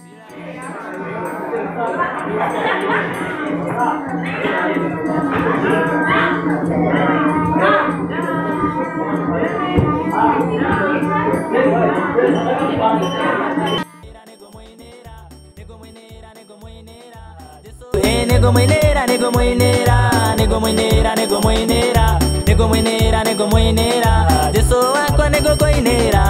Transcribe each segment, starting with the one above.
Eh, nego mwenera nego mwenera nego mwenera nego mwenera nego mwenera nego mwenera jesu wako nego koinera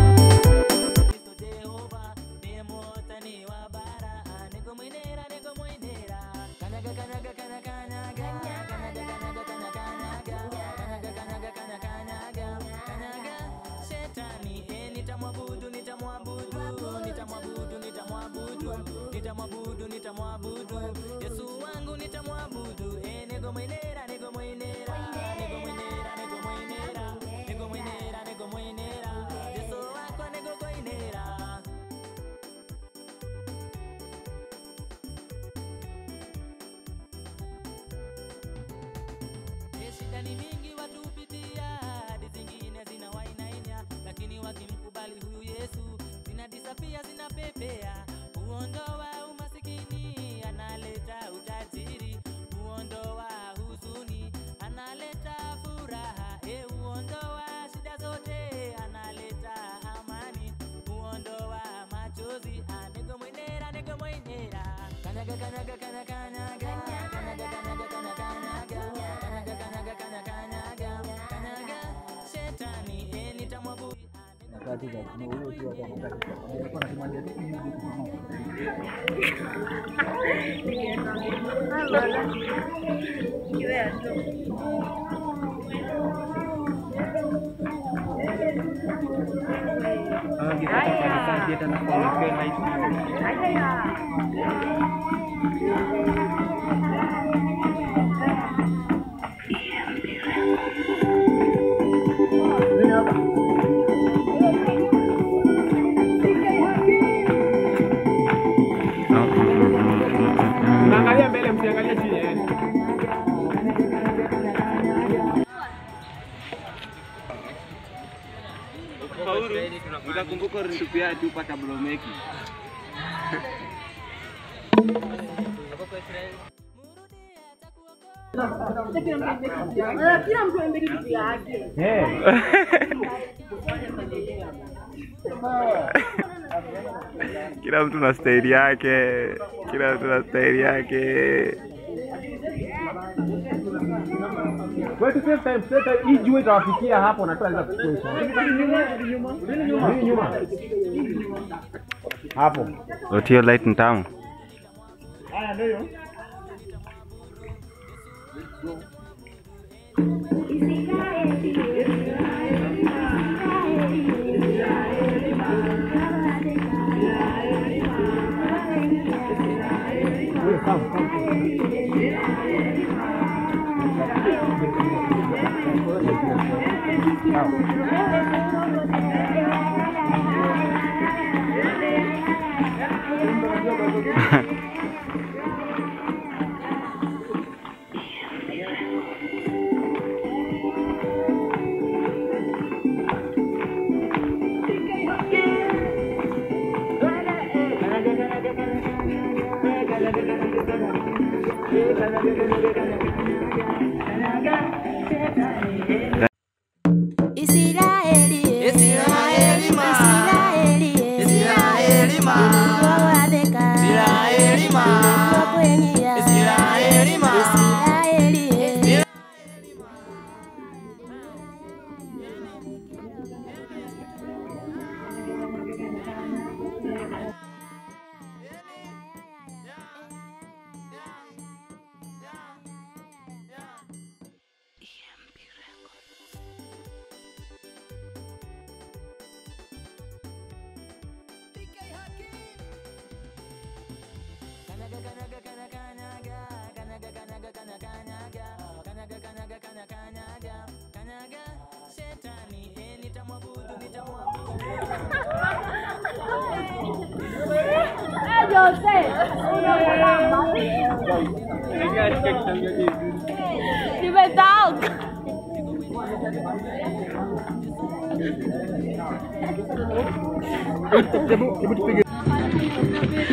Jehova ndiye motani wa bara nego mwenera nego mwenera kanyaga kanyaga kanyaga kanyaga kanyaga kanyaga kanyaga kanyaga kanyaga kanyaga kanyaga kanyaga shetani eh nitamwabudu nitamwabudu nitamwabudu nitamwabudu nitamwabudu nitamwabudu yesu wangu nitamwabudu eh nego mwenera nego mwenera nego mwenera nego mwenera nego mwenera nego mwenera yesu wako nego koinera Eh, shida ni mingi watu hupitia hadi zingine zina wainainya lakini wakimkubali huyu yesu zinadisapia zinapepea huondoa umasikini analeta utajiri huondoa huzuni analeta furaha e huondoa shida zote analeta amani huondoa machozi anego mwenera nego mwenera kanyaga kanyaga kanyaga kanyaga kanyaga kanyaga kanyaga kanyaga kanyaga kanyaga kanyaga kanyaga kanyaga shetani e nitamwabudu Mnaangalia mbele, msiangalie chini. eh. Utakumbuka ulitupia chupa cha blomeki. Kila mtu aende kitu yake. Kila mtu na staili yake, kila mtu na staili yake. Wewe tu save time, save time. Hii jua itawafikia hapo na tunaweza kuchukua hizo. Rudi nyuma. Hapo. Otio light ni tamu. Haya ndio. Israeli, Israeli ma. Israeli, Israeli ma. Wawadeka. Israeli ma. Wakwenyia. Israeli ma. Israeli, nimetoka. Hebu hebu tupige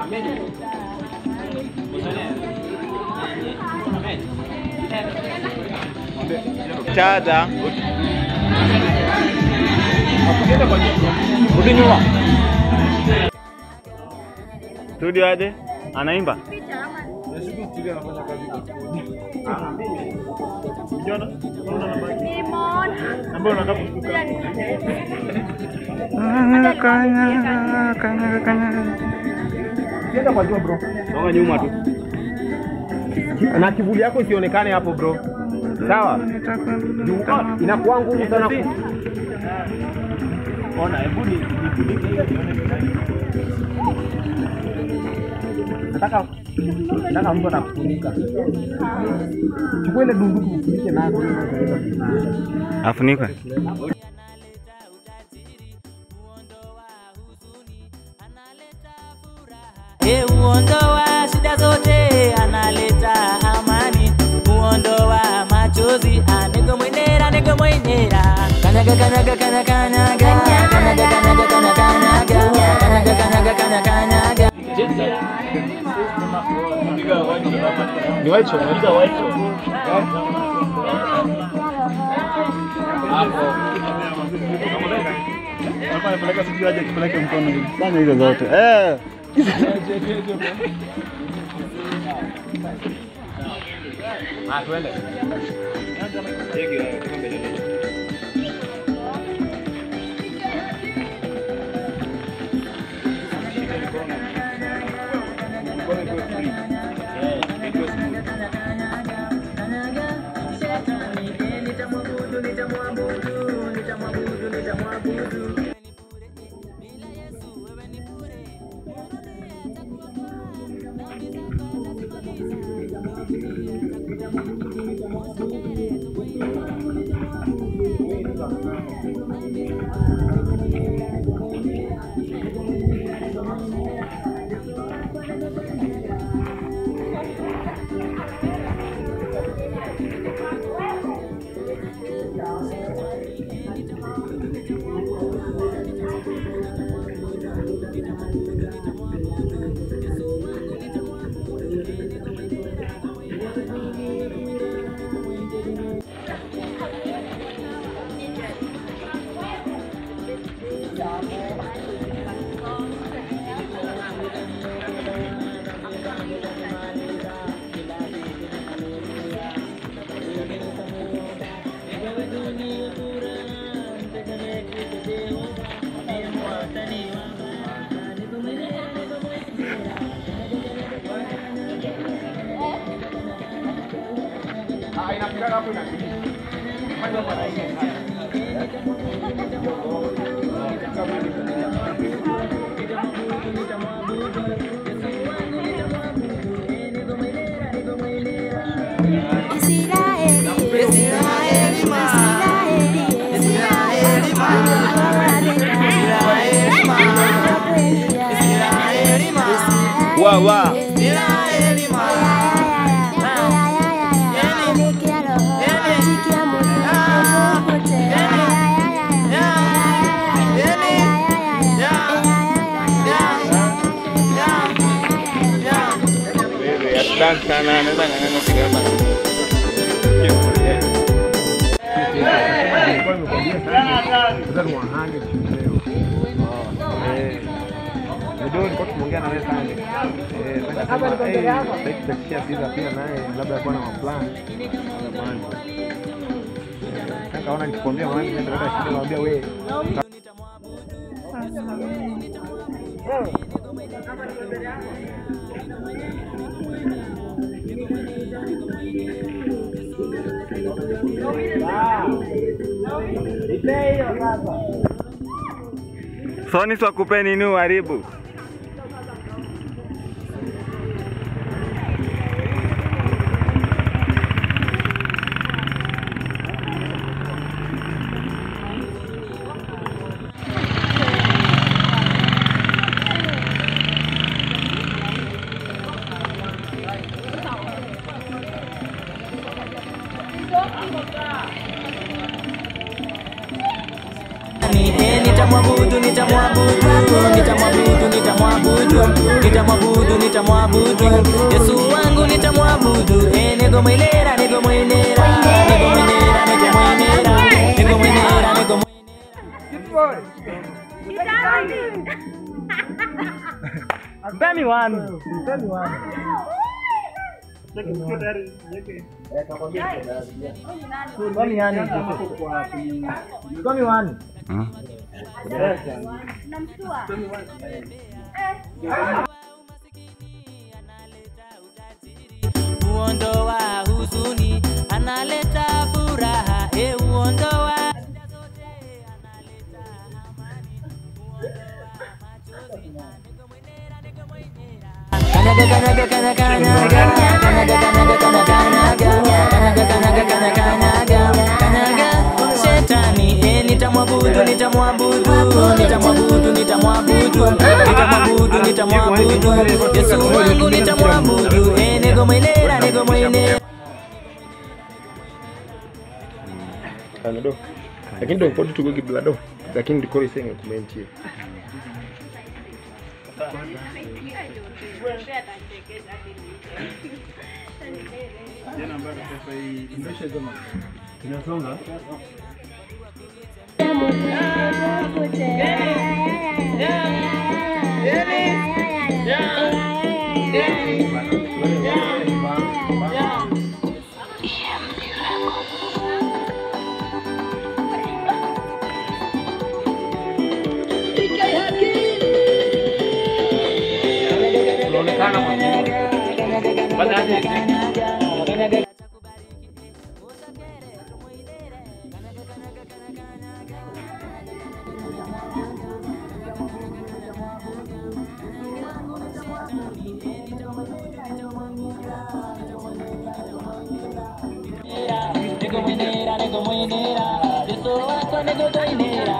Chada. Rudi nyuma. Studio aje? Anaimba? Kanyaga, kanyaga, kanyaga. Sienda kwa jua bro. Songa nyuma tu. Na kivuli yako isionekane hapo bro. Sawa? Juu, ah, Inakuwa ngumu sana ku... Ona, hebu ni Nataka nataka mtu atakufunika. Chukua ile dunduku ufunike nayo. Afunikwe. Ye huondoa shida zote, analeta amani, huondoa machozi, aniko mwenera, niko mwenera. Kanyaga, kanyaga, kanyaga, kanyaga, kanyaga, kanyaga, kanyaga, kanyaga, kanyaga, kanyaga, kanyaga. Ni white show. Fanya hizo zote. Eh. Ah, twende. Ah, inapigana hapo inapigana. Fanya kwa laini. Israeli, Israeli, Israeli, Israeli, Wa wa. Asante sana. Naweza ng'ang'ana kidogo. Sasa ni wahande leo. Eh. Ndio nilikuwa tumeongea na wewe sana. Eh, sasa kama eh, sasa tutashia pizza pia naye labda alikuwa na maplan. Sasa kaona nikikwambia mwanangu ndio ndio shida kumwambia wewe. Soni swakupeni nini uharibu? Eh, nitamwabudu, nitamwabudu, nitamwabudu, nitamwabudu. nitamwabudu nitamwabudu nitamwabudu yesu wangu nitamwabudu eh, niko mwenera niko mwenera niko mwenera niko mwenera niko mwenera niko mwenera Mpeni one. Mpeni one. Kwani yani? Kwani one? uondoa huzuni analeta furaha e uondoa Kanaga kanaga kana kanaga kanaga kanaga kana kanaga kanaga kanaga kana kanaga kanaga shetani eh nitamwabudu nitamwabudu nitamwabudu nitamwabudu nitamwabudu nitamwabudu Yesu wangu nitamwabudu eh niko mwenera niko mwenera Kanado. Lakini ndio kodi tuko kiblado. Lakini ndiko isenga comment hiyo. niko mwenera niko mwenera Yesu wako niko mwenera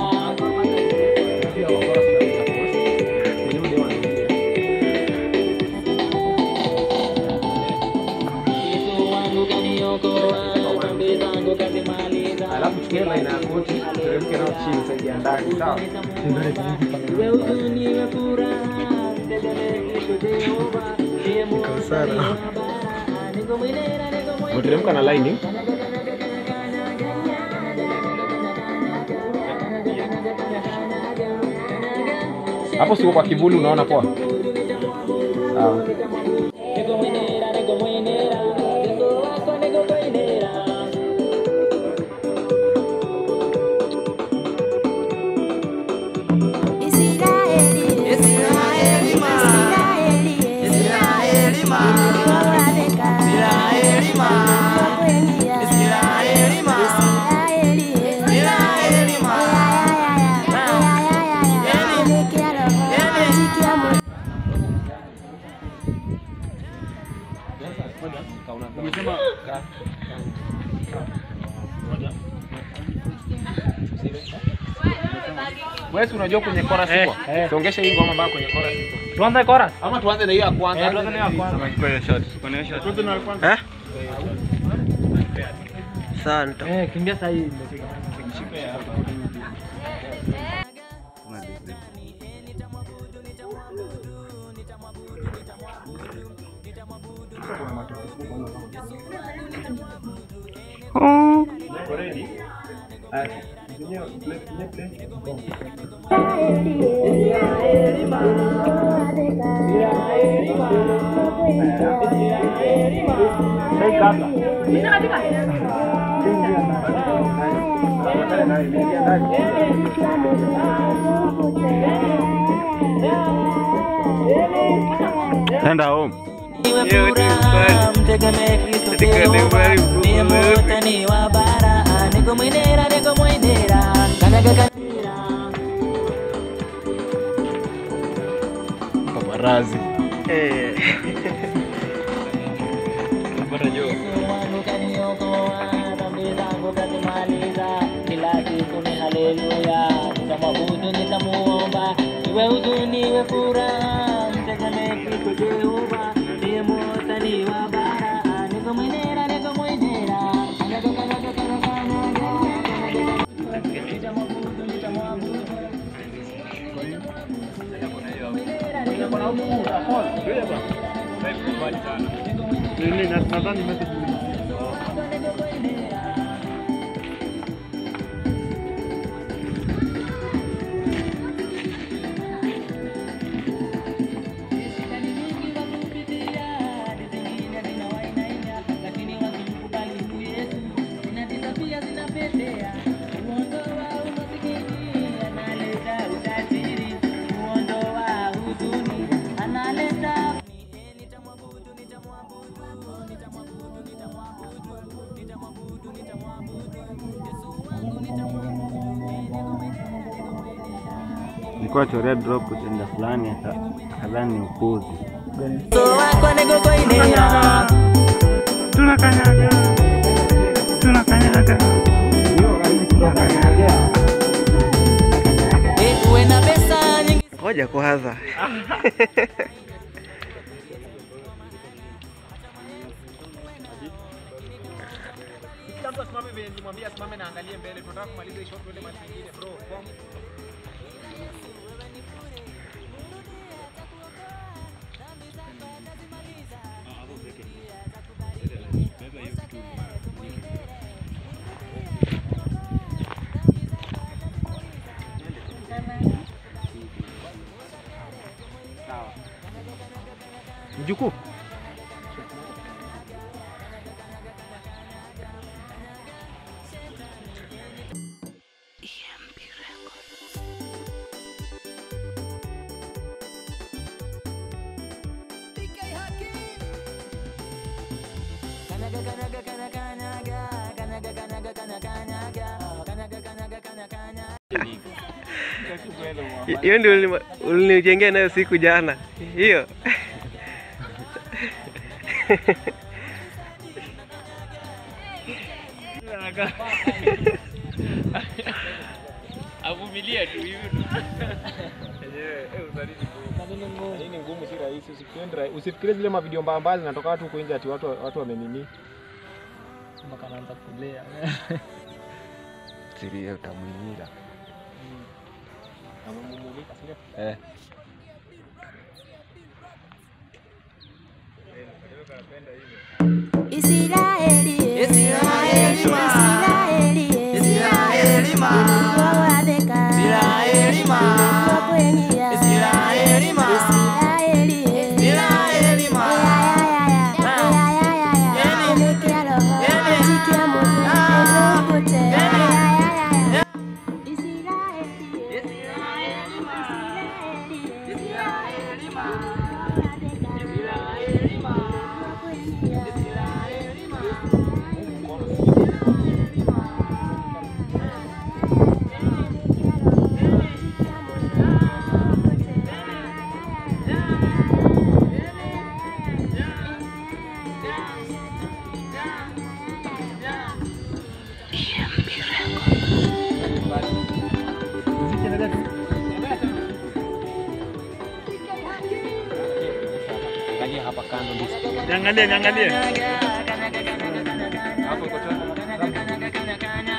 Yesu wangu kaniokoa dhambi zangu kazimaliza Alafu tukiwe line ya koti, teremke nao chini saidia ndani, sawa? Iwe huzuni iwe furaha mtegemee Kristo Jehova ndiye Mungu wa baraka. niko mwenera niko mwenera Umeteremka na line. Hapo siko kwa kivuli unaona poa? Sawa. niko mwenera niko mwenera Yesu wako niko mwenera Israeli, Israeli, ma, Israeli, ma, Israeli, ma, Israeli, ma, Israeli, ma, Wewe si unajua kwenye chorus iko? Tuongeshe hii ngoma mpaka kwenye chorus iko. Tuanze chorus. Ama tuanze na hiyo ya kwanza. tuanze na hiyo ya kwanza. Eh? Eh, kimbia sasa hii. Enda home. iwe furaha mtegemee Kristo Jehova ndiye mwotani wa bara niko mwenera niko mwenera kanyaga kanyaga Marazi. Yesu wangu kaniokoa dhambi zangu kazimaliza kila siku ni haleluya nitamwabudu nitamuomba iwe huzuni iwe furaha mtegemee Kristo Jehova ndiye mwotani wa bara niko mwenera niko mwenera kanyaga kanyaga kanyaga kanyaga nitamwabudu nitamwabudu Nini, na- nadhani message ni- Nilikuwa chorea drop kutenda fulani aka- akadhani ni upuzi. So wako nego koinea Tunakanyaga. Tunakanyaga. Eh, uwe na pesa nyingi Ngoja kwanza. Kila mtu asimame venye nilimwambia asimame na angalie mbele. Tunataka kumaliza hii shot tuende mahali pengine bro. Form. Mjukuu. Kanaga kanaga kana kanyaga kanaga kanaga kana kanyaga kanaga kanaga kana kanyaga Hiyo ndio ulini- ulinijengea nayo siku jana. Hiyo. Avumilia tu hivi. Hii ni ngumu, si rahisi. Usifikirie rahisi. Usifikirie zile mavideo mbaya mbaya zinatoka watu huko nje ati watu watu wamenini. Mpaka anaanza kulea. Siria utamwinira. Amemumulika, si ndio? Eh. Israeli, Israeli ma. Israeli, Israeli ma. Wawabeka. Israeli ma. Wakwenyia. Israeli ma. Israeli, Israeli ma. Ya, ya, ya, ya, ya, ya, ya, ya. Yani. Elekea roho, Yani. sikia Mungu, Ah. ezokute. Ya, Yani. ya, ya, ya, ya. Yeah. Israeli, Israeli ma. Israeli, Israeli ma. Wawabeka. Israeli ma. Wakwenyia. Israeli ma. Angalia hapa kando ndio. Niangalie, niangalie. Kanaga kanaga kanaga kanaga Hapo iko tena. kanaga kanaga kanaga